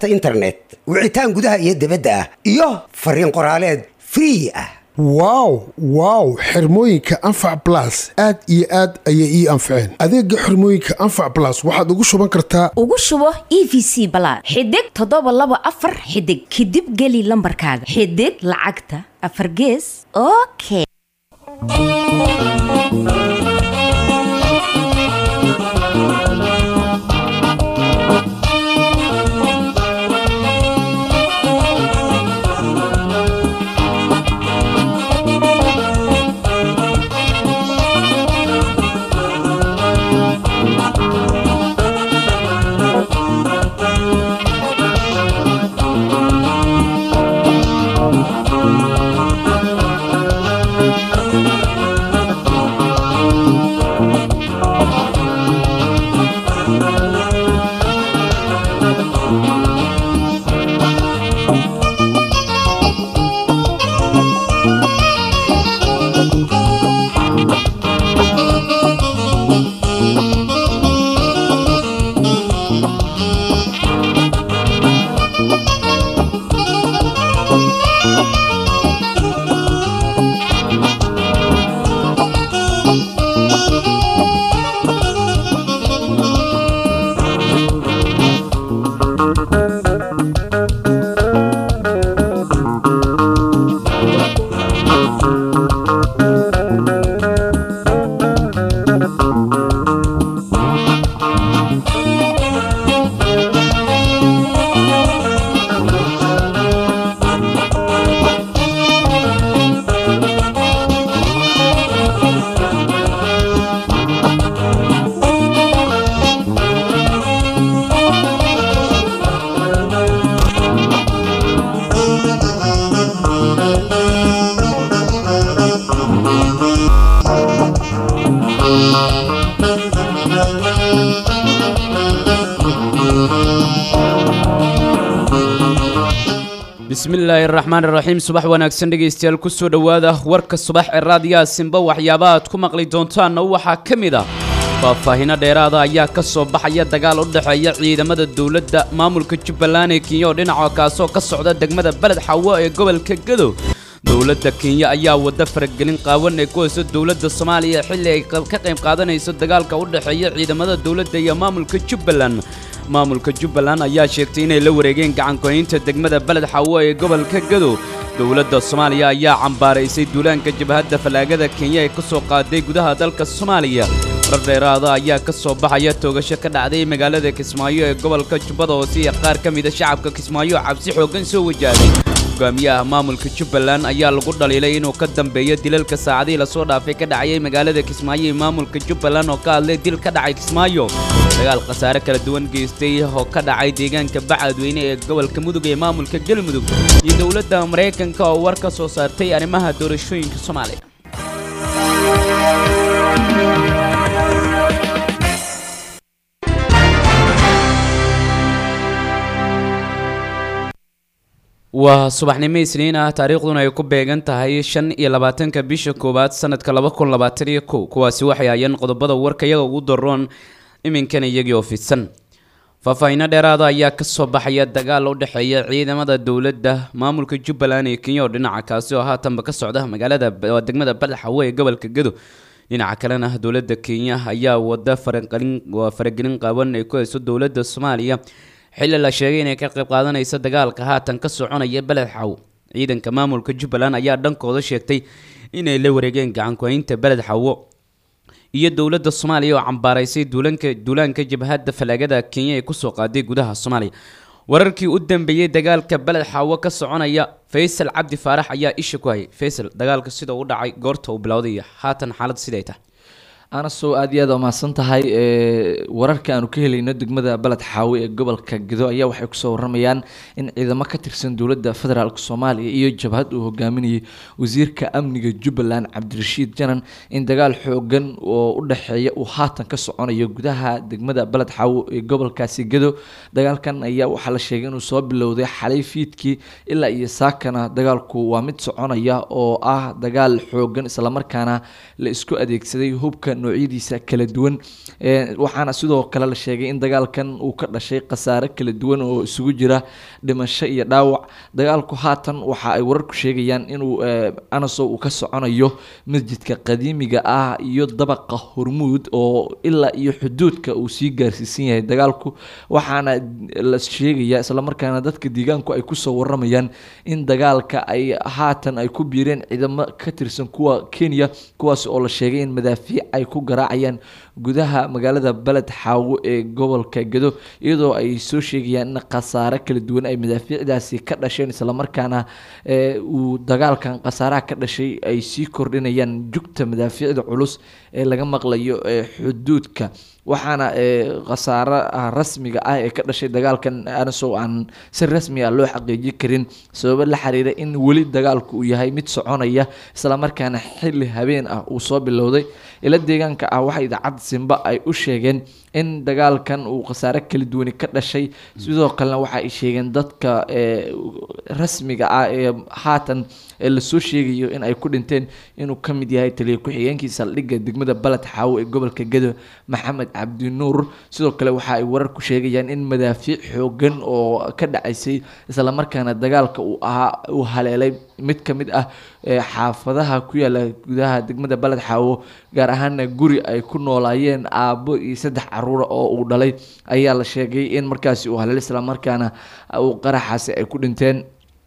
data internet wicitaan gudaha iyo dibadda ah iyo fariin qoraaleed free ah wow wow xirmooyinka anfac blas aad iyo aad ayay ii anfaceen adeega xirmooyinka anfac blas waxaad ugu shuban kartaa ugu shubo e v c balaad xidig toddoba laba afar xidig kadib geli lambarkaaga xidig lacagta afar gees okay bismillaahi araxmaan iraxiim subax wanaagsan dhegaystayaal kusoo dhowaada warka subax ee raadiyaha simba waxyaabaha aad ku maqli doontaanna waxaa ka mid ah faahfaahino dheeraada ayaa ka soo baxaya dagaal u dhexeeya ciidamada dowladda maamulka jubbaland ee kenya oo dhinaca kaasoo ka socda degmada beled xawo ee gobolka gadow dowladda kenya ayaa wadda faragelin qaawan ee ku hayso dowladda soomaaliya xilli ay ka qayb qaadanayso dagaalka u dhexeeya ciidamada dowladda iyo maamulka jubbaland maamulka jubbaland ayaa sheegtay inay la wareegeen gacankuhaynta degmada beled xawo ee gobolka gadow dowladda soomaaliya ayaa cambaaraysay duulaanka jabhadda fallaagada kenya ee ka soo qaaday gudaha dalka soomaaliya war dheeraada ayaa ka soo baxaya toogasho ka dhacday magaalada kismaayo ee gobolka jubbada hoose iyo qaar ka mida shacabka kismaayo cabsi xooggan soo wajahday hogaamiyaha maamulka jubbaland ayaa lagu dhaliilay inuu ka dambeeyo dilalka saacadihii lasoo dhaafay ka dhacayay magaalada kismaayo ee maamulka jubbaland oo ka hadlay dil ka dhacay kismaayo dagaal khasaare kala duwan geystay oo ka dhacay deegaanka bacadweyne ee gobolka mudug ee maamulka galmudug iyo dowladda maraykanka oo war ka soo saartay arrimaha doorashooyinka soomaaliya waa subaxnimo isniin ah taariikhduna ay ku beegan tahay shan iyo labaatanka bisha koowaad sanadka laba kun labaatan iyo kow kuwaasi waxay hayeen qodobada warka iyaga ugu daroon iminkana iyagii oo fidsan faahfaahiino dheeraada ayaa kasoo baxaya dagaal u dhexeeya ciidamada dowladda maamulka jubbaland ee kenya oo dhinaca kaasi oo haatanba ka socda magaalada degmada balxawe ee gobolka gado dhinaca kalena dowladda kenya ayaa wada faragelin qaaban ay ku hayso dowladda soomaaliya xilli la sheegay inay ka qayb qaadanayso dagaalka haatan ka soconaya beled xaw ciidanka maamulka jubbaland ayaa dhankooda sheegtay inay la wareegeen gacankuhaynta beled xawo iyo dowladda soomaaliya oo cambaaraysay duulanka duulaanka jabhadda falaagada kenya ee kusoo qaaday gudaha soomaaliya wararkii u dambeeyey dagaalka beled xawo ka soconaya faysal cabdi faarax ayaa isha ku hayay faysal dagaalka sida u dhacay goorta uu bilowday iyo haatan xaalad siday tahay anasow aad iyo aad umahadsan tahay wararka aanu ka helayno degmada baled xaawe ee gobolka gedo ayaa waxay kusoo waramayaan in ciidamo ka tirsan dowladda federaalk soomaaliya iyo jabhad uu hogaaminayay wasiirka amniga jubbaland cabdirashiid janan in dagaal xoogan oo u dhexeeya uu haatan ka soconayo gudaha degmada baled xaawe ee gobolkaasi gedo dagaalkan ayaa waxaa la sheegay inuu soo bilowday xalay fiidkii ilaa iyo saakana dagaalku waa mid soconaya oo ah dagaal xoogan islamarkaana la isku adeegsaday hubka noocyadiisa kala duwan Ee, waxaana sidoo kale la sheegay in dagaalkan uu ka dhashay khasaare kala duwan oo isugu jira dhimasho iyo dhaawac dagaalku haatan waxa ay wararku sheegayaan inuu ee, anaso uu ka soconayo masjidka qadiimiga ah iyo dabaqa hormuud oo ilaa iyo xuduudka uu sii gaarsiisan yahay dagaalku waxaana la sheegaya islamarkaana dadka deegaanku ay kusoo waramayaan in dagaalka ay haatan ay ku biireen ciidamo ka tirsan kuwa kenya kuwaas oo la sheegay in madaafiic ay ku garaacayaan gudaha magaalada beled xaawo ee gobolka gedo iyadoo ay soo sheegayaan in khasaare kala duwan ay madaafiicdaasi ka dhasheen islamarkaana ee, uu dagaalkan khasaaraha ka dhashay ay sii kordhinayaan jugta madaafiicda culus ee laga maqlayo ee xuduudka waxaana ee, khasaaraha rasmiga ah ee ka dhashay dagaalkan anasow aan si rasmi ah loo xaqiijin karin sababo la xiriira in weli dagaalku uu yahay mid soconaya islamarkaana xilli habeen ah uu soo bilowday ila deegaanka ah waxa idaacadda simba ay u sheegeen in dagaalkan uu khasaare kala duwani ka dhashay sidoo kalena waxa ay sheegeen dadka ee, rasmiga ah ee haatan ee lasoo sheegayo in ay ku dhinteen inuu ka mid yahay taliya ku-xigeenkii saldhigga degmada baled xaawo ee gobolka gedo maxamed cabdinuur sidoo kale waxa ay warar ku sheegayaan in madaafiic xoogan oo ka dhacaysay islamarkaana dagaalka uu ahaa uu haleelay mid ka mid ah ee xaafadaha ku yaala gudaha degmada baled xaawo gaar ahaana guri ay ku noolaayeen aabbo iyo saddex caruura oo uu dhalay ayaa la sheegay in markaasi uu haleelay islamarkaana uu qaraxaasi ay ku dhinteen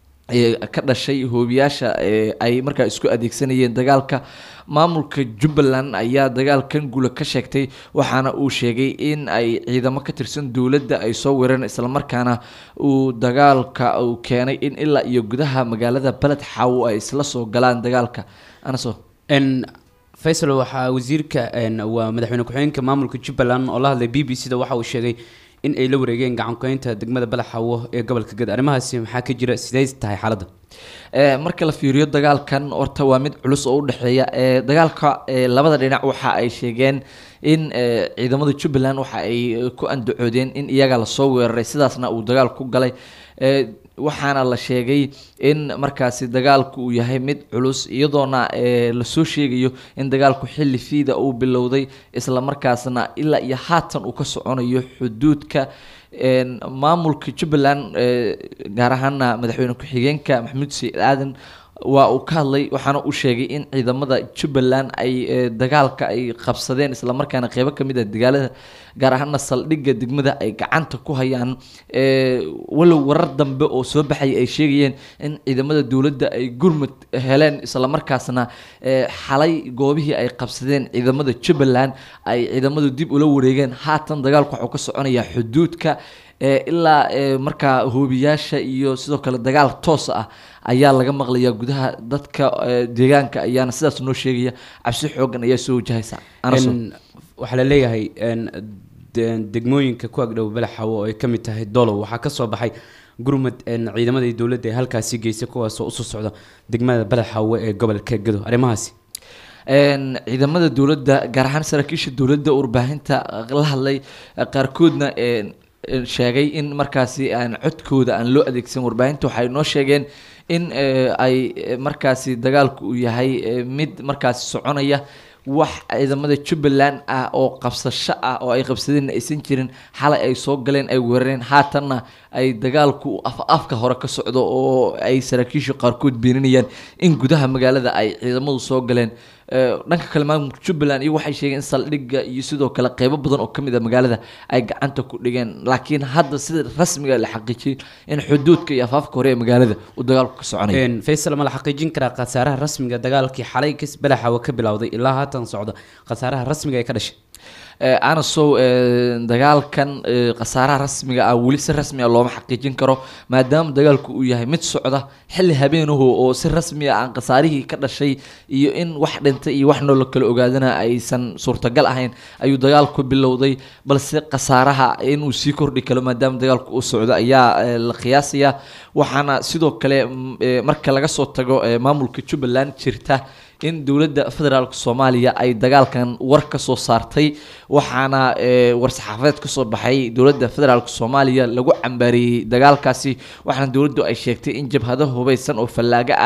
ee ka dhashay hoobiyaasha ee ay markaa isku adeegsanayeen dagaalka maamulka jubbaland ayaa dagaalkan guula ka sheegtay waxaana uu sheegay in ay ciidamo ka tirsan dowladda ay soo weereen islamarkaana uu dagaalka uu keenay in ilaa iyo gudaha magaalada beled xaawo ay isla soo galaan dagaalka anaso n faysal waxaa wasiirka n waa madaxweyne ku-xigeenka maamulka jubbaland oo la hadlay b b c da waxa uu sheegay in ay la wareegeen gacankuhaynta degmada balaxawo ee gobolka gad arrimahaasi maxaa ka jira sidee tahay xaaladda ee marka la fiiriyo dagaalkan horta waa mid culus oo u dhexeeya ee dagaalka ee labada dhinac waxa ay sheegeen in ee, ciidamada jubbaland waxa ay eh, ku andacoodeen in iyaga lasoo weeraray sidaasna uu dagaal ku galay ee, waxaana la sheegay in markaasi dagaalku uu yahay mid culus iyadoona ee, lasoo sheegayo in dagaalku xilli fiida uu bilowday islamarkaasna ilaa iyo haatan uu ka soconayo xuduudka een, maamulka jubbaland ee, gaar ahaana madaxweyne ku-xigeenka maxamuud said aadan waa uu ka hadlay waxaana uu sheegay in ciidamada jubbaland ay ee, dagaalka ay qabsadeen islamarkaana qeybo ka mid ah dagaalada gaar ahaana saldhigga degmada ay gacanta ku hayaan ee, walow warar dambe oo soo baxaya ay sheegayeen in ciidamada dowladda ay gurmud heleen islamarkaasna ee, xalay goobihii ay qabsadeen ciidamada jubbaland ay ciidamadu dib ula wareegeen haatan dagaalku waxuu ka soconayaa xuduudka ee, ilaa ee, markaa hoobiyaasha iyo sidoo kale dagaal toos ah ayaa laga maqlayaa gudaha dadka ee, deegaanka ayaana sidaas noo sheegaya cabsi xoogan ayaa soo wajahaysa Anaso. N waxaa la leeyahay n de- degmooyinka ku agdhow balaxawo oo ay ka mid tahay dolow waxaa ka soo baxay gurmud n ciidamadii dowladda ee halkaasi geysay kuwaasoo usoo socda degmada balaxawo ee gobolka gedo arrimahaasi Een, ciidamada dowladda gaar ahaan saraakiisha dowladda warbaahinta la hadlay qaarkoodna een, een, sheegay in markaasi aan codkooda aan loo adeegsan warbaahinta waxay noo sheegeen in ee, ay ee, markaasi dagaalku uu yahay ee, mid markaasi soconaya wax ciidamada jubbaland ah oo qabsasho ah oo ay qabsadeen aysan jirin xalay ay soo galeen ay weerareen haatanna ay dagaalku af afka hore ka socdo oo ay saraakiishu qaarkood beeninayaan in gudaha magaalada ay ciidamadu soo galeen Ee, dhanka kale maamulka jubbaland iyo waxay sheegeen in saldhigga iyo sidoo kale qeybo badan oo kamid a magaalada ay gacanta ku dhigeen laakiin hadda sida rasmiga la xaqiijiyay in xuduudka iyo afaafka hore ee magaalada uu dagaalku ka soconayo n faysal ma la xaqiijin karaa khasaaraha rasmiga dagaalkii xalay kas balaxawo ka bilowday ilaa haatan socda khasaaraha rasmiga ee ka dhashay Ee, anasow ee, dagaalkan ee, khasaaraha rasmiga ah weli si rasmi ah looma xaqiijin karo maadaama dagaalku uu yahay mid socda xilli habeenahu oo si rasmi ah aan khasaarihii ka dhashay iyo in wax dhintay iyo wax nool kala ogaadana aysan suurtagal ahayn ayuu dagaalku bilowday balse khasaaraha inuu sii kordhi karo maadaama dagaalku uu socdo ayaa ee, la qiyaasaya waxaana sidoo kale mm, ee, marka laga soo tago ee, maamulka jubbaland jirta in dowladda federaalk soomaaliya ay dagaalkan war ka soo saartay waxaana ee, war-saxaafadeed kasoo baxay dowladda federaalk soomaaliya lagu cambaareeyey dagaalkaasi waxaana dowladdu ay sheegtay in jabhado hubeysan oo fallaago ah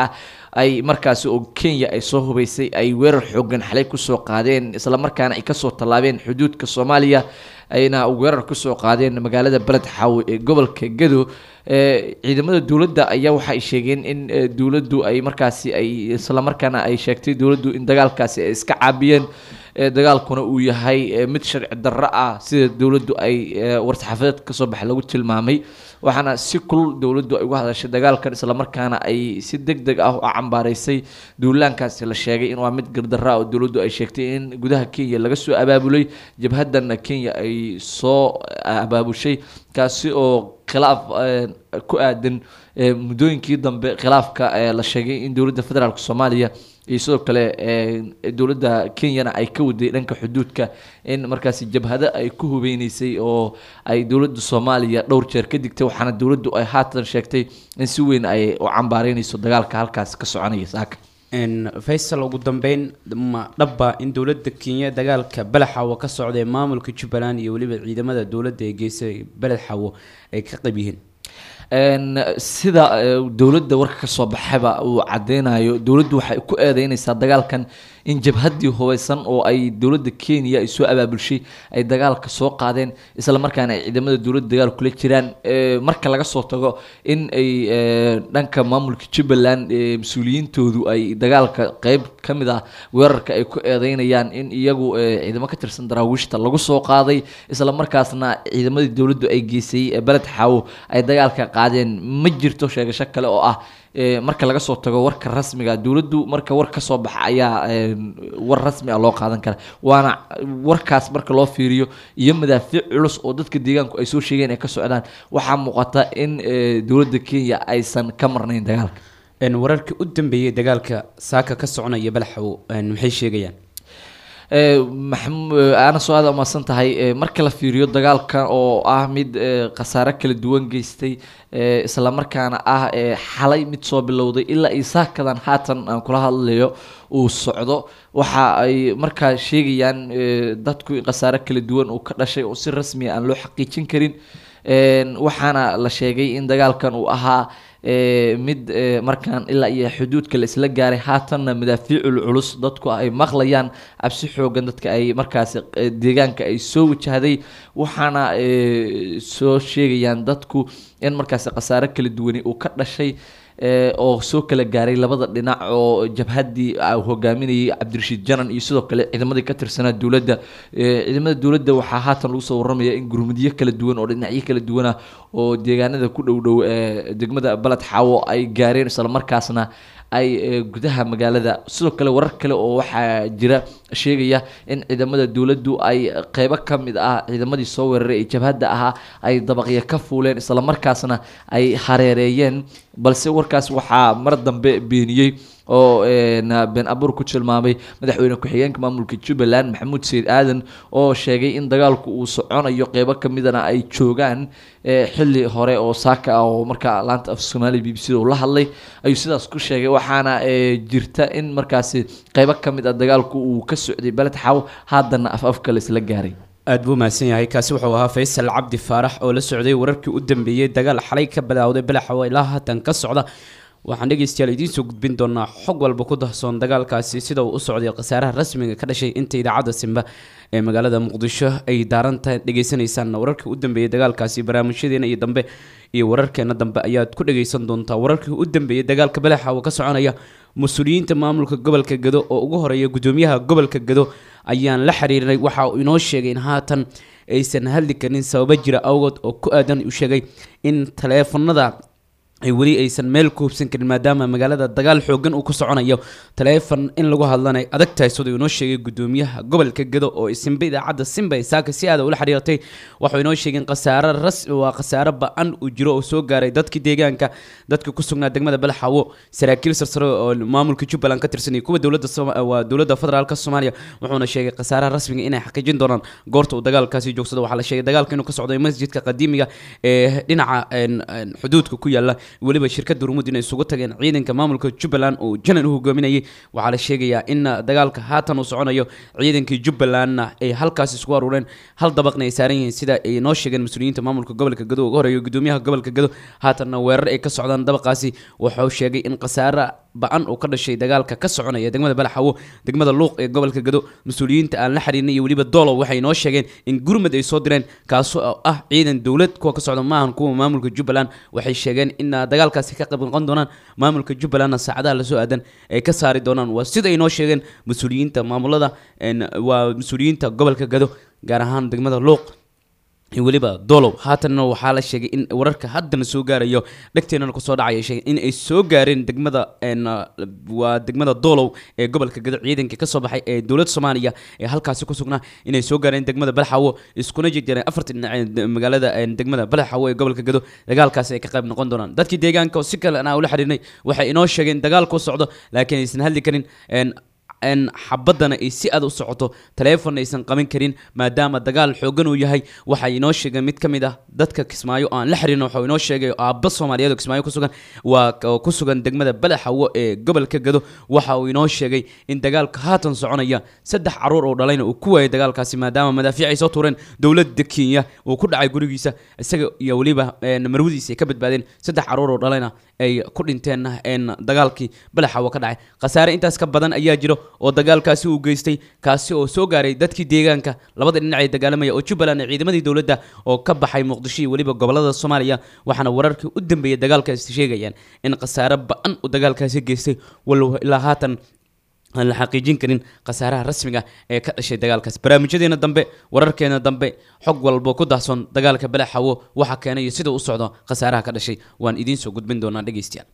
ay markaasi oo kenya ay soo hubaysay ay weerar xoogan xalay kusoo qaadeen islamarkaana ay kasoo tallaabeen xuduudka soomaaliya ayna weerar kusoo qaadeen magaalada beled xaawe ee gobolka gado ee ciidamada dowladda ayaa waxa ay sheegeen in ee, dowladdu ay markaasi ay islamarkaana ay sheegtay dowladdu in dagaalkaasi ay iska caabiyeen ee, dagaalkuna uu yahay ee, mid sharci darro ah sida dowladdu ay ee, war-saxaafadeed kasoo baxay lagu tilmaamay waxaana si kulul dowladdu ay uga hadashay dagaalkan islamarkaana ay si deg deg ah u cambaaraysay duulaankaasi la sheegay in waa mid gardarro ah oo dowladdu ay sheegtay in gudaha kenya laga soo abaabulay jabhadana kenya ay soo abaabushay kaasi oo khilaaf eh, ku aadan eh, muddooyinkii dambe khilaafka eh, la sheegay in dowladda federaalk soomaaliya iyo sidoo kale eh, dowladda kenyana ay ka waday dhanka xuduudka in markaasi jabhado ay ku hubeyneysay oo ay dowladda soomaaliya dhowr jeer ka digtay waxaana dowladdu ay haatan sheegtay in si weyn ay u cambaareyneyso dagaalka halkaasi ka soconaya saaka n faysal ugu dambeyn ma dhabba in dowladda kenya dagaalka beled xawo ka socday maamulka jubbaland iyo weliba ciidamada dowladda ee geysay beled xawo ay ka qayb yihiin Een, sida eh, dowladda warka ka soo baxayba uu cadeynayo dowladdu waxay ku eedeyneysaa dagaalkan in jabhaddii hubeysan oo ay dowladda kenya ay soo abaabulshay ay dagaalka soo qaadeen islamarkaana ay ciidamada dowladda dagaal kula jiraan Eh, marka laga soo tago in ay eh, dhanka maamulka jubbaland eh, mas-uuliyiintoodu ay dagaalka qeyb ka mid ah weerarka ay ku eedeynayaan in iyagu eh, ciidamo ka tirsan daraawiishta lagu soo qaaday islamarkaasna ciidamadii dowladdu ay geysay ee beled xaawo ay dagaalka qaadeen ma jirto sheegasho kale oo ah eh, marka laga soo tago warka rasmiga dowladdu marka war ka soo baxa ayaa eh, war rasmi ah loo qaadan kara waana warkaas marka loo fiiriyo iyo madaafiic culus oo dadka deegaanku ay soo sheegeen ay ka socdaan waxaa muuqata in eh, dowladda kenya aysan ka marnayn dagaalka n wararkii u dambeeyey dagaalka saaka ka soconaya beled xawo n maxay sheegayaan Eh, maxam- eh, aana soo aada umaasan tahay eh, marka la fiiriyo dagaalka oo ah mid eh, khasaare kala duwan geystay eh, islamarkaana ah eh, xalay mid soo bilowday ilaa iyo saakadan haatan aan kula hadlayo uu socdo waxa ay markaa sheegayaan eh, dadku in khasaare kala duwan uu ka dhashay oo si rasmi ah aan loo xaqiijin karin Een, waxaana la sheegay in dagaalkan uu ahaa eh, mid eh, markaan ilaa iyo xuduudka la isla gaaray haatanna madaafiicul culus dadku ay maqlayaan cabsi xoogan dadka ay markaasi eh, deegaanka ay soo wajahday waxaana eh, soo sheegayaan dadku in markaasi khasaare kala duwani uu ka dhashay eh, oo soo kala gaaray labada dhinac oo jabhaddii ah uu hogaaminayay cabdirashiid janan iyo sidoo kale ciidamadii ka tirsanaa dowladda Eh, ciidamada dowladda waxaa haatan lagu soo warramaya in gurmudyo kala duwan oo dhinacyo kala duwan ah oo deegaanada ku dhow dhow ee degmada baled xaawo ay gaareen islamarkaasna ay eh, gudaha magaalada sidoo kale warar kale oo waxaa jira sheegaya in ciidamada dowladdu ay qeybo ka mid ah ciidamadii soo weeraray ee jabhadda ahaa ay dabaqyo ka fuuleen islamarkaasna ay hareereeyeen balse warkaas waxaa mar dambe beeniyey oo een, been abuur ku tilmaamay madaxweyne ku-xigeenka maamulka jubbaland maxamuud sayid aadan oo sheegay in dagaalku uu soconayo qeybo ka midana ay joogaan eh, xilli hore oo saaka ah oo markaa laanta af soomaaliya b b c da uu la hadlay ayuu sidaas ku sheegay waxaana eh, jirta in markaasi qeybo ka mid ah dagaalku uu ka socday beled xaw haddana af afka la isla gaaray aad buu mahadsan yahay kaasi wuxuu ahaa faysal cabdi faarax oo la socday wararkii u dambeeyey dagaal xalay ka bilaawday beled xawo ilaa haatan ka socda waxaan dhegeystayaal idiin soo gudbin doonaa xog walba ku dahsoon dagaalkaasi sida uu u socday khasaaraha rasmiga ka dhashay inta idaacadda simba ee magaalada muqdisho ay daarantahay dhegeysanaysaan wararkii u dambeeyey dagaalkaasi barnaamijyadeena iyo dambe iyo wararkeena dambe ayaad ku dhegeysan doontaa wararkii u dambeeyey dagaalka belexa oo ka soconaya mas-uuliyiinta maamulka gobolka gado oo ugu horeeya gudoomiyaha gobolka gado ayaan la xiriirinay waxa uu inoo sheegay in haatan aysan hadli karin sababo jira awgood oo ku aadan uu sheegay in taleefanada ay weli aysan meel ku hubsan karin maadaama magaalada dagaal xoogan uu ku soconayo taleefon in lagu hadlanay adag tahay siduu inoo sheegay gudoomiyaha gobolka gado oo simba idaacadda simba ee saaka si aada ula xiriirtay waxuu inoo sheegay in khasaare ras waa khasaare ba-an uu jiro oo soo gaaray dadkii deegaanka dadka ku sugnaa degmada balxawo saraakiil sarsare oo maamulka jubbaland ka tirsan iyo kuwa dowladda Sooma- waa dowladda federaalka soomaaliya wuxuuna sheegay khasaaraha rasmiga inay xaqiijin doonaan goorta uu dagaalkaasi joogsado waxaa la sheegay dagaalka inuu ka socday masjidka qadiimiga ee dhinaca een, een, xuduudka ku yaala weliba shirkadda rumud inay isugu tageen ciidanka maamulka jubbaland oo janan u hogaaminayay waxaa la sheegayaa in dagaalka haatan uu soconayo ciidankii jubbalandna ay halkaas isku aruureen hal dabaqna ay saaran yihiin sida ay noo sheegeen mas-uuliyiinta maamulka gobolka gado ugu horeeya gudoomiyaha gobolka gado haatanna weerar ay ka socdaan dabaqaasi wuxuu sheegay in khasaare ba-an uu ka dhashay dagaalka ka soconaya degmada balaxawo degmada luuq ee gobolka gado mas-uuliyiinta aan la xiriirnay iyo weliba doolow waxay noo sheegeen in gurmud ay soo direen kaasoo ah ciidan dowlad kuwa ka socda maahan kuwa maamulka jubbaland waxay sheegeen in dagaalkaasi ka qayb noqon doonaan maamulka jubbalandna saacadaha lasoo aadan ay ka saari doonaan waa sida ay noo sheegeen mas-uuliyiinta maamulada waa mas-uuliyiinta gobolka gado gaar ahaan degmada luuq iyo weliba dolow haatanna waxaa la sheegay in wararka haddana soo gaarayo dhegteenana kusoo dhacaya sheegay in ay soo gaareen degmada waa degmada dolow ee gobolka gado ciidankii kasoo baxay ee dowladda soomaaliya ee halkaasi ku sugnaa inay soo gaareen degmada balaxawo iskuna jirjireen afarta dhinac magaalada degmada balaxawo ee gobolka gado dagaalkaasi ay ka qayb noqon doonaan dadkii deegaanka oo si kale aan ula xiriirnay waxay inoo sheegeen dagaalku socdo laakiin aysan hadli karin n xabadana ay si aad u socoto taleefon aysan qaban karin maadaama dagaal xoogan uu yahay waxay inoo sheegeen mid ka mid ah dadka kismaayo oo aan la xiriirno waxau inoo sheegay aabba soomaaliyeed oo kismaayo kusugan waa oo ku sugan degmada badaxawo ee gobolka gado waxa uu inoo sheegay in dagaalka haatan soconaya saddex caruur oo dhalayna uu ku waayay dagaalkaasi maadaama madaafiic ay soo tuureen dowladda kenya uu ku dhacay gurigiisa isaga iyo weliba marwadiisa ay ka badbaadeen saddex caruur oo dhalayna ay ku dhinteen dagaalkii badaxawo ka dhacay khasaare intaas ka badan ayaa jiro oo dagaalkaasi uu geystay kaasi oo soo gaaray dadkii deegaanka labada dhinac ee dagaalamaya oo jubbaland ee ciidamadii dowladda oo ka baxay muqdisho iyo weliba gobolada soomaaliya waxaana wararkii u dambeeyay dagaalkaasi sheegayaan in khasaare ba-an uu dagaalkaasi geystay walow ilaa haatan aan la xaqiijin karin khasaaraha rasmiga ee ka dhashay dagaalkaas barnaamijyadeena dambe wararkeena dambe xog walbo ku daahsoon dagaalka balaxawo waxa keenay iyo sida u socdo khasaaraha ka dhashay waan idiin soo gudbin doonaa dhegeystayaal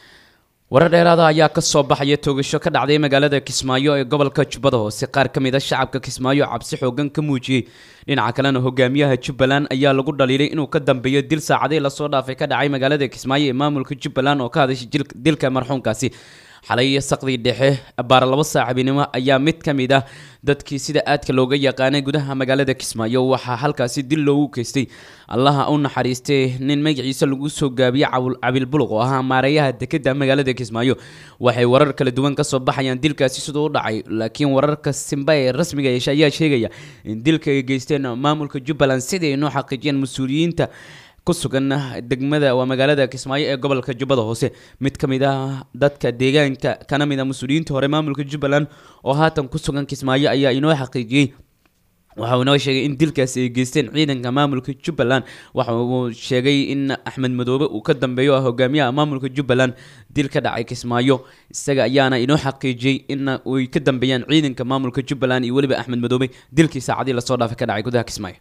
warar dheeraada ayaa ka soo baxaya toogasho ka dhacday magaalada kismaayo ee gobolka jubbada hoose qaar ka mid a shacabka kismaayo cabsi xoogan ka muujiyey dhinaca kalena hogaamiyaha jubbaland ayaa lagu dhaliilay inuu ka dambeeyo dil saacadii lasoo dhaafay ka dhacay magaalada kismaayo ee maamulka jubbaland oo ka hadashay dilka marxuumkaasi xalay saqdii dhexe baara labo saaxiibinimo ayaa mid ka mid ah dadkii sida aadka looga yaqaanay gudaha magaalada kismaayo waxaa halkaasi dil loogu geystay allaha u naxariistay nin magaciisa lagu soo gaabiyey cabil buluq oo ahaa maareeyaha dekeda magaalada kismaayo waxay warar kala duwan kasoo baxayaan dilkaasi siduu u dhacay laakiin wararka simba ee rasmiga yeesha ayaa sheegaya in dilka ay geysteen maamulka jubbaland sidii ay noo xaqiijiyeen mas-uuliyiinta ku sugan degmada waa magaalada kismaayo ee gobolka jubbada hoose mid ka mid ah dadka deegaanka kana mid ah mas-uuliyiinta hore maamulka jubbaland oo haatan ku sugan kismaayo ayaa inoo xaqiijiyey waxa uu inoo sheegay in dilkaasi ay geysteen ciidanka maamulka jubbaland waxa uu sheegay in axmed madoobe uu ka dambeeyo ah hogaamiyaha maamulka jubbaland dil ka dhacay kismaayo isaga ayaana inoo xaqiijiyey in ay ka dambeeyaan ciidanka maamulka jubbaland iyo weliba axmed madoobe dilkii saacadii lasoo dhaafay ka dhacay gudaha kismaayo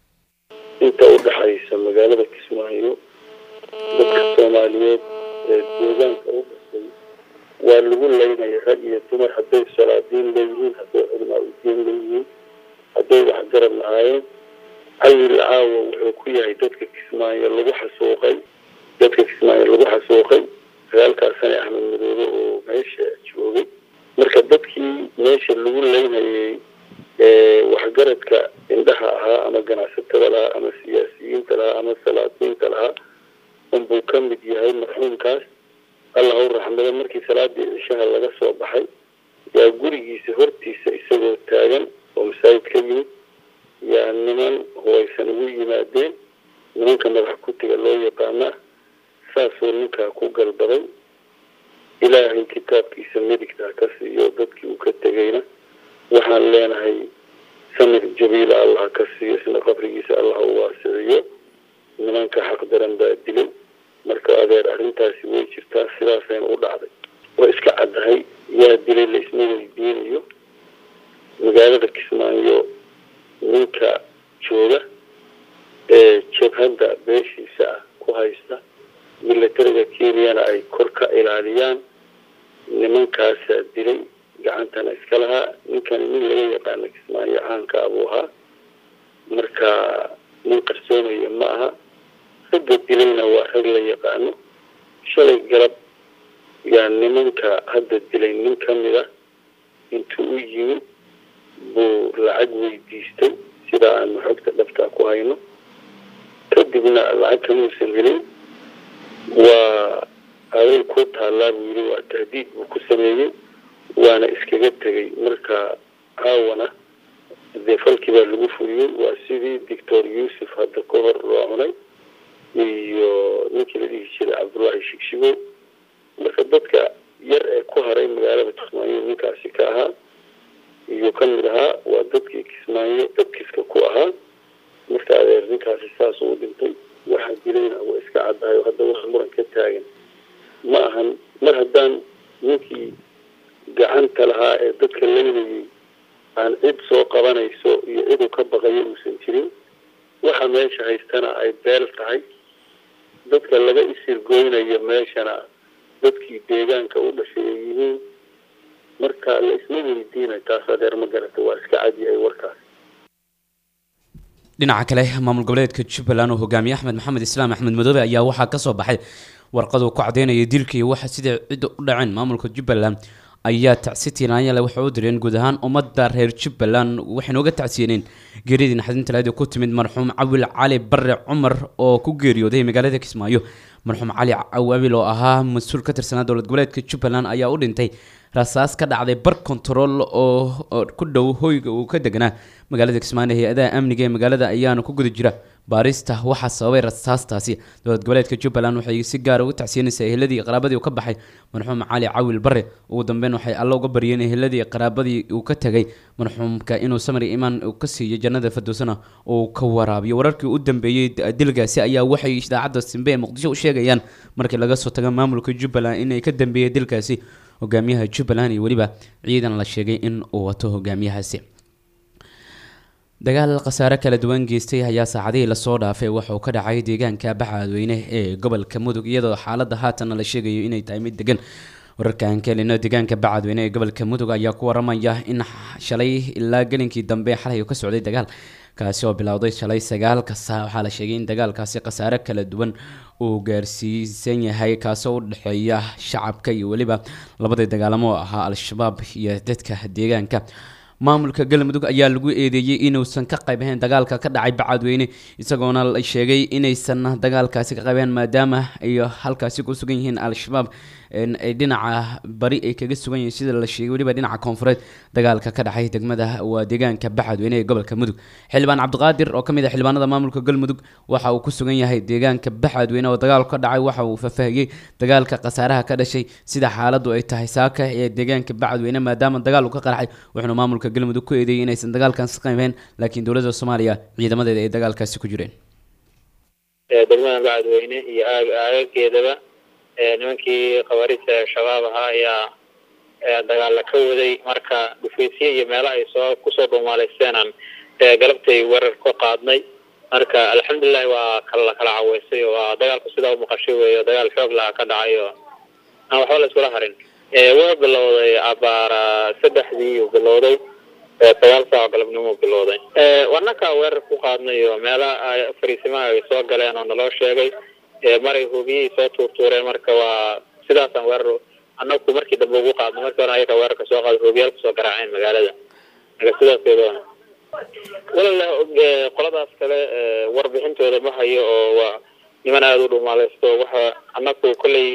inta u dhaxaysa magaalada kismaayo dadka soomaaliyeed ee deegaanka u dhashay waa lagu leynaya rag iyo dumar hadday salaadiin leeyihiin hadday culimaa udiin leeyihiin hadday waxgarab lahaayeen cawil caawa wuxuu ku yahay dadka kismaayo lagu xasuuqay dadka kismaayo lagu xasuuqay sagaalkaas sane axmed madoobe oo meesha joogay marka dadkii meesha lagu leynayay waxgaradka indhaha ahaa ama ganacsatada lahaa ama siyaasiyiinta lahaa ama salaadiinta lahaa unbuu ka mid yahay marxuumkaas allah u raxmado markii salaadii cishaha laga soo baxay yaa gurigiisa hortiisa isagoo taagan oo masaajid ka yimid yaa niman hubaysan ugu yimaadeen nimanka madax kutiga loo yaqaana saasuu ninkaa ku galbaday ilaahay kitaabkiisa midigtaa ka siiyo dadkii uu ka tegayna waxaan leenahay samir jabiila allah ka siiyo isna qabrigiisa allah u waasiciyo nimanka xaqdaran baa dilay marka adeer arrintaasi way jirtaa sidaasayna u dhacday waa iska caddahay yaa dilay laisma weydiinayo magaalada kismaayo ninka jooga ee jabhadda beeshiisa ah ku haysta milatariga kenyana ay kor ka ilaaliyaan nimankaasaa dilay gacantana iska lahaa ninkani nin laga yaqaana kismaayo caanka abuu ahaa marka nin qarsoomaya ma aha ragga dilayna waa rag la yaqaano shalay galab yaa nimanka hadda dilay nin ka mid a intuu u yimid buu lacag weydiistay sida aanu xogta dhabtaa ku hayno kadibna lacag kamuusan helin waa aday ku taallaa buu yidhi waa tahdiid buu ku sameeyey waana iskaga tegay marka caawana dee falkii baa lagu fuliyey waa sidii doctor yuusuf hadda ka hor loo cunay iyo ninkii la dhihi jiray cabdullaahi shigshigo marka dadka yar ee ninkaasi ka ahaa iyuu ka mid ahaa waa dadkii kismaayo dadkiiska ku ahaa marka adeer ninkaasi saas uu dhintay waxaa jirayna waa iska caddahay oo hadda wax muran ka taagan ma ahan mar haddaan ninkii gacanta lahaa ee dadka laynayay aan cid soo qabanayso iyo ciduu ka baqayo uusan jirin waxa meesha haystana ay beel tahay dadka laga isirgoynayo meeshana dadkii deegaanka u dhashay ay yihiin marka la isma weydiinay taas adeer ma garata waa iska cadyahay warkaas dhinaca kale maamul goboleedka jubbaland oo hogaamiye axmed maxamed islaam axmed madoobe ayaa waxaa kasoo baxay warqaduu ku cadeynaya dilka iyo waxa sida cidda u dhaceen maamulka jubbaland ayaa tacsi tiiraanyale waxay u direen guud ahaan ummadda reer jubbaland waxayna uga tacsiyeneen geeridii naxdinta lahayd oo ku timid marxuum cawil cali bare cumar oo ku geeriyooday magaalada kismaayo marxuum cali cawabil oo ahaa mas-uul ka tirsanaa dowlad goboleedka jubbaland ayaa u dhintay rasaas ka dhacday bar control oo ku dhow hoyga uu ka deganaa magaalada kismaayo hay-adaha amniga ee magaalada ayaana ku guda jira baarista waxaa sababay rasaastaasi dowlad goboleedka jubbaland waxay si gaara uga tacsiyanaysaa eheladii qaraabadii uu ka baxay marxuum cali cawil bare ugu dambeyn waxay alla uga baryeen eheladii qaraabadii uu ka tegay marxuumka inuu samri imaan uu ka siiyo jannada fadowsana uu ka waraabiyo wararkii u dambeeyey dilgaasi ayaa waxay idaacadda simbe ee muqdisho u sheegayaan markii laga soo taga maamulka jubbaland inay ka dambeeyey dilkaasi hogaamiyaha jubbaland iyo weliba ciidan la sheegay in uu wato hogaamiyahaasi dagaal khasaare kala duwan geystay ayaa saacadihii lasoo dhaafay waxauu ka dhacay deegaanka baxaadweyne ee gobolka mudug iyadoo xaaladda haatanna la sheegayo inay tahay mid degan wararkan kelino deegaanka bacadweyne ee gobolka mudug ayaa ku waramaya in shalay ilaa gelinkii dambe xalay uu ka socday dagaal kaasi oo bilowday shalay sagaalka saa waxaa la sheegay in dagaalkaasi khasaare kala duwan uu gaarsiisan yahay kaasoo u dhexeeya shacabka iyo weliba labadii dagaalamo oo ahaa al-shabaab iyo dadka deegaanka maamulka galmudug ayaa lagu eedeeyey inuusan ka qayb ahayn dagaalka ka dhacay bacadweyne isagoona la sheegay inaysan dagaalkaasi ka qaybeen maadaama ay halkaasi ku sugan yihiin al-shabaab ay dhinaca bari ay kaga sugan yihiin sida la sheegay weliba dhinaca koonfureed dagaalka ka dhacay degmada waa deegaanka bacadweyne ee gobolka mudug xildhibaan cabdiqaadir oo kamid ah xildhibaanada maamulka galmudug waxa uu ku sugan yahay deegaanka bacadweyne oo dagaalku ka dhacay waxa uu faahfaahiyey dagaalka khasaaraha ka dhashay sida xaaladu ay tahay saaka ee deegaanka bacadweyne maadaama dagaal uu ka qarxay wuxuuna maamulka galmudug ku eedeeyey inaysan dagaalkaasi qaybeen laakiin dowladda soomaaliya ciidamadeeda ay dagaalkaasi ku jireen degmada bacadweyne iyo aagageedaba nimankii khawaariijta shabaab ahaa ayaa dagaalla ka waday marka dhufaysye iyo meelo ay soo kusoo dhuumaaleysteenaan galabtay weerar ku qaadnay marka alxamdulilahi waa kala kala caweysay oo waa dagaalku sidaa umaqashay weeyo dagaal xoog laha ka dhacay oo aan waxba la iskula harin waa bilowday abaara saddexdii uu bilowday sagaal saaco galabnimo bilowday wanaka weerar ku qaadnay oo meela fariisimaha ay soo galeen oo naloo sheegay maray hubiyey soo tuurtuureen marka waa sidaasaan weerar anaku markii dambe ugu qaadno markii hore ayaga weerarka soo qaada hubiyaal kusoo garaaceen magaalada marka sidaaskeedoona walalah qoladaas kale warbixintooda ma hayo oo waa niman aada u dhumaaleysto waxa anaku kolley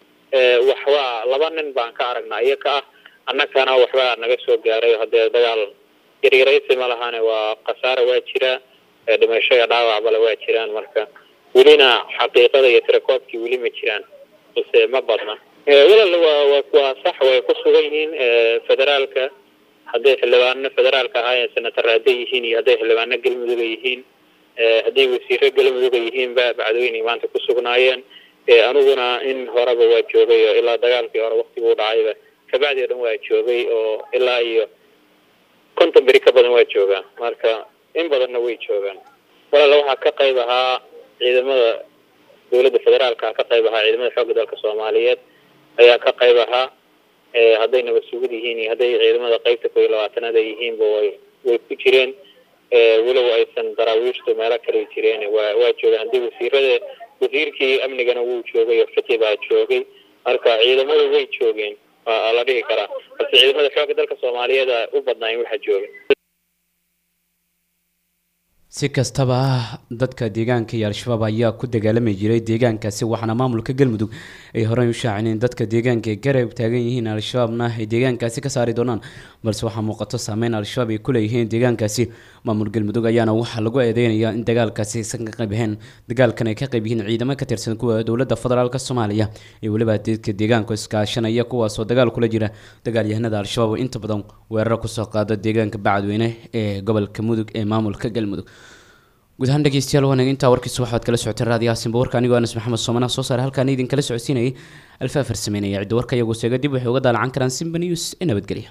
waxba laba nin baan ka aragnaa iyaga ah annagana waxbaa naga soo gaaray haddee dagaal yaryaraysi ma lahane waa khasaare waa jira dhimasho iyo dhaawacbale waa jiraan marka welina xaqiiqada iyo tirakoobkii weli ma jiraan balse ma badna walal waa waa sax way ku sugan yihiin federaalka hadday xildhibaano federaalka ahaayeen senatar hadday yihiin iyo hadday xildhibaano galmuduga yihiin hadday wasiiro galmuduga yihiinba bacdweyne maanta ku sugnaayeen aniguna in horeba waa joogay oo ilaa dagaalkii hore waktiguu dhacayba kabacdi o dhan waa joogay oo ilaa iyo konton beri ka badan waa joogaan marka in badanna way joogaan walaala waxaa ka qayb ahaa ciidamada dowladda federaalka ka qayb ahaa ciidamada xoogga dalka soomaaliyeed ayaa ka qayb ahaa hadday nabad sugid yihiin iyo hadday ciidamada qeybta kow iyo labaatanaad ay yihiinba way way ku jireen walow aysan daraawiishtu meelo kale jireen waa waa joogaan haddii wasiirada wasiirkii amnigana wuu joogay oo fiqi baa joogay marka ciidamadu way joogeen waa la dhihi karaa balse ciidamada xoogga dalka soomaaliyeed u badnaayen waxaa jooga si kastaba dadka deegaanka iyo al-shabaab ayaa ku dagaalami jiray deegaankaasi waxaana maamulka galmudug ay horey u shaacin in dadka deegaanka ay garab taagan yihiin al-shabaabna ay deegaankaasi ka saari doonaan balse waxaa muuqato saameyn al-shabaab ay ku leeyihiin deegaankaasi maamul galmudug ayaana waxaa lagu eedeynayaa in dagaalkaasi aysan ka qayb ahayn dagaalkan ay ka qayb yihiin ciidamo ka tirsan kuwa dowladda federaalk soomaaliya iyo weliba dadka deegaanka iskaashanaya kuwaasoo dagaal kula jira dagaalyahanada al-shabaab oo inta badan weeraro kusoo qaada deegaanka bacadweyne ee gobolka mudug ee maamulka galmudug guud ahaan dhegeystayaal wanaag intaa warkiisa waxaad kala socoteen raadiyaha simba warka anigoo anas maxamed soomana soo saare halkaan idin kala socodsiinayay alfaafar sameynaya cidda warka iyagu seega dib waxay uga daalacan karaan simba news ee nabadgelya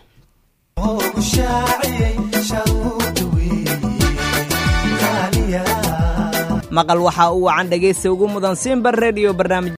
maqal waxa uu wacan dhegaysta ugu mudan simba redio barnaamij